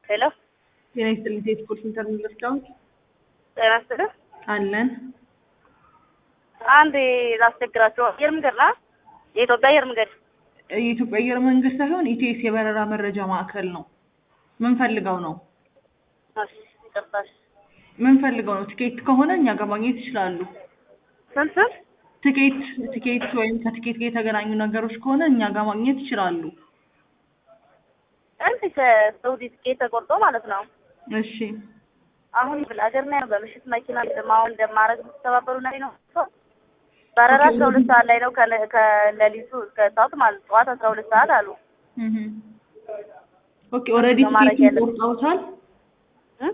ሄሎ ጤና ይስጥልኝ። የስፖርት ኢንተርኔት ረዳት ጤና ይስጥልኝ። አለን። አንድ ላስቸግራቸው አየር መንገድ ና የኢትዮጵያ አየር መንገድ የኢትዮጵያ አየር መንገድ ሳይሆን ኢቲኤስ የበረራ መረጃ ማዕከል ነው። ምን ፈልገው ነው? እሺ፣ ይቅርታሽ። ምን ፈልገው ነው? ትኬት ከሆነ እኛ ጋር ማግኘት ይችላሉ። ስንት ስንት? ትኬት ትኬት ወይም ከትኬት ጋር የተገናኙ ነገሮች ከሆነ እኛ ጋር ማግኘት ይችላሉ። አንድ ከሳውዲ ትኬት ተቆርጦ ማለት ነው። እሺ አሁን ሀገር ነው በምሽት መኪና እንደማሁን እንደማረግ ተባበሩ ላይ ነው በረራ አስራ ሁለት ሰዓት ላይ ነው ከለ- ከሌሊቱ እስከ ሰዓት ማለት ጠዋት አስራ ሁለት ሰዓት አሉ። እህ ኦኬ ኦልሬዲ ማድረግ ትኬቱን ያለብን። ቆርጠውታል።